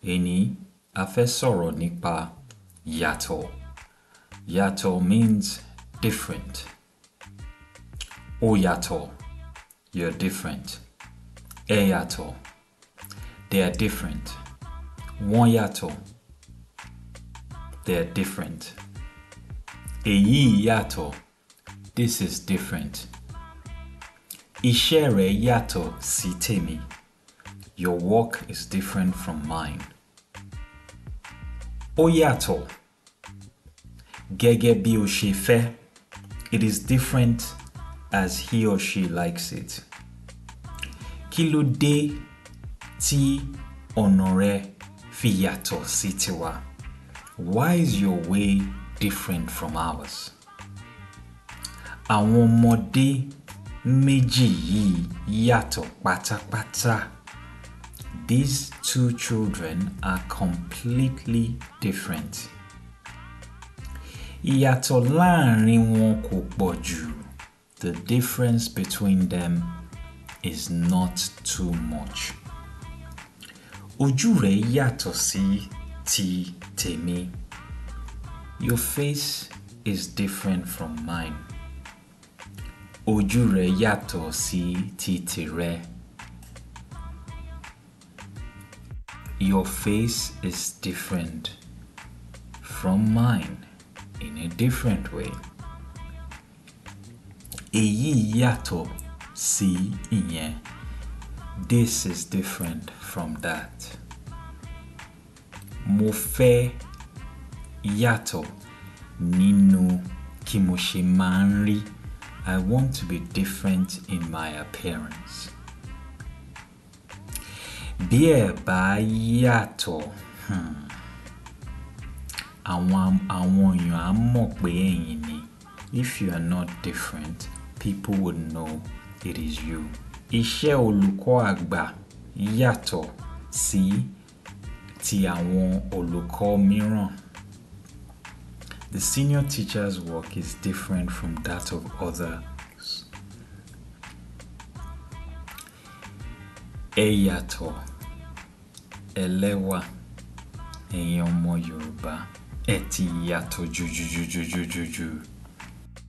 Èní a fẹ́ sọ̀rọ̀ nípa yàtọ̀. Yàtọ̀ means different. Ó yàtọ̀, you're different. Ẹ yàtọ̀, they are different. Wọ́n yàtọ̀, they are different. Èyí yàtọ̀, this is different. Iṣẹ́ rẹ̀ yàtọ̀ sí tèmi. Your work is different from mine. Ó yàtọ̀. Gẹ́gẹ́ bí o ṣe fẹ́. It is different as he or she likes it. Kí ló dé tí ọ̀nà rẹ fi yàtọ̀ sí tiwa? Why is your way different from ours? Àwọn ọmọdé méjì yìí yàtọ̀ pátápátá. These two children are completely different. Ìyàtọ̀ láàrin wọn kò pọ̀ jù. The difference between them is not too much. Ojú rẹ̀ yàtọ̀ sí ti tèmi. Your face is different from mine. Ojú rẹ̀ yàtọ̀ sí ti tìrẹ. Your face is different from mine in a different way. Èyí yàtọ̀ sí ìyẹn. This is different from that. Mo fẹ́ yàtọ̀ nínú kí mo ṣe máa ń rí. I want to be different in my appearance. Bí ẹ bá yàtọ̀, hmm, àwọn àwọn èèyàn á mọ̀ pé ẹ̀yin ni. If you are not different, people would know it is you. Iṣẹ́ olùkọ́ àgbà yàtọ̀ sí ti àwọn olùkọ́ mìíràn. The senior teacher's work is different from that of others. Ẹ yàtọ̀, ẹlẹ́wà, ẹ̀yin ọmọ Yorùbá, ẹ ti yàtọ̀ jùjùjùjùjùjù.